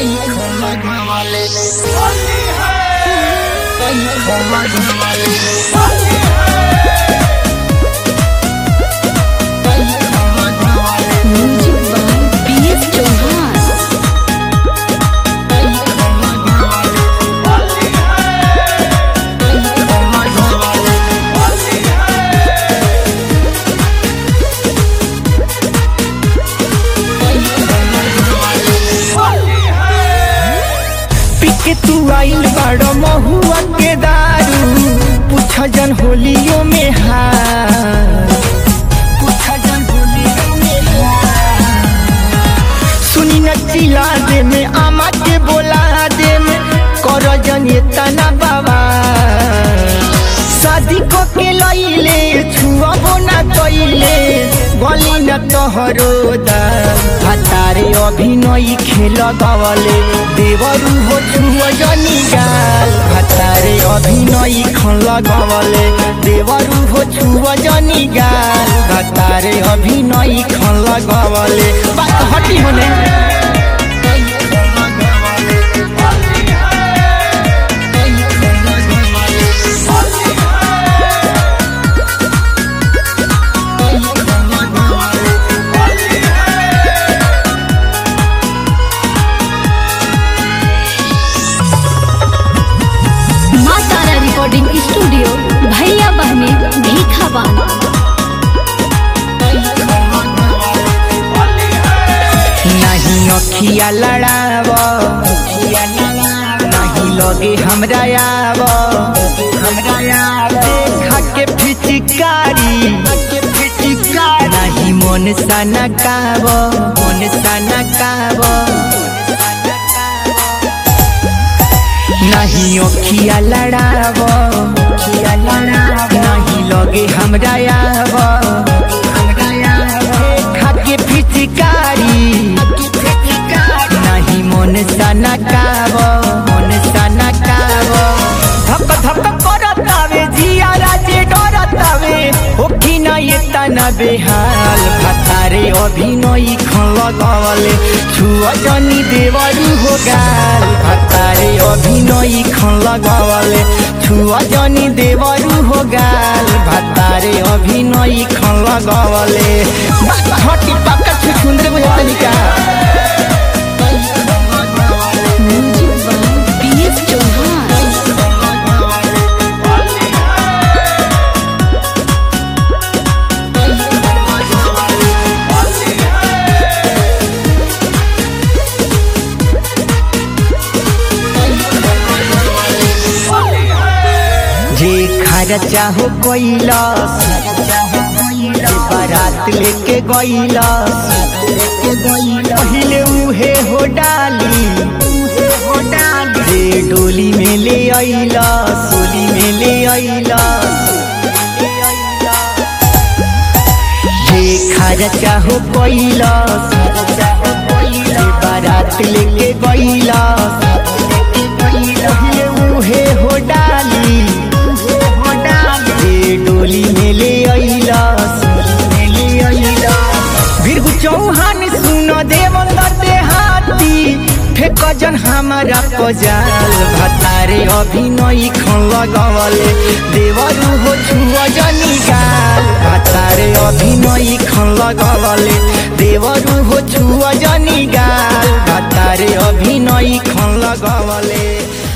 Music by B S Chauhan पिके तू आइल बड़ महुआ के दारू पूछ जन होलियो में हार पूछ जन होलियो में हार। सुनी न चिल्ला दे में आमा के बोला दे में कर जन ये तना बाबा शादी को के लइले छुअबो ना कइले गली न तोहरो दा हतारे अभिनय खेल गवले देवरु हो छुअ जनी गाल हतारे अभिनय खेल गवले देवरु हो छुअ जनी गाल हतारे अभिनय खेल गवले बात हटी होने माँ तारा रिकॉर्डिंग स्टूडियो भैया बहने भीखा बाना नहीं अखिया लड़ाव नहीं लगे हमरा आव देखा के फिचिकारी नहीं मन सनकाव मन सनकाव नहीं अखिया लड़ाव नहीं लगे हमरा आव देखा के फिचिकारी नहीं मन सनकाव मन सनकाव धक धक करतावे जिया राजे डरतावे ओखी न ये तना बेहाल भतारे अभिनय खल गवले छुअ जनी देवरु हो गाल भतारे अभिनय खल गवले छुअ जनी देवरु हो गाल भतारे अभिनय खल गवले हटी पक्का छु सुंदर बुझाता निका music by B S Chauhan जे खर्चा हो कैलास बारात लेके गैलास पहिले उहे हो डाली जे डोली में ले अइलास डोली में ले अइलास जे खर्चा हो कैलास बारात लेके गैलास पहिले उहे हो डाली जे डोली में ले अइलास बिरगु चौहान सुन देवंदर देहाती फेक जन हमारा पजाल भतारे अभिनय खल गवले देवरु हो छुअ जनी गाल भतारे अभिनय खल गवले देवरु हो छुअ जनी गाल भतारे अभिनय खल गवले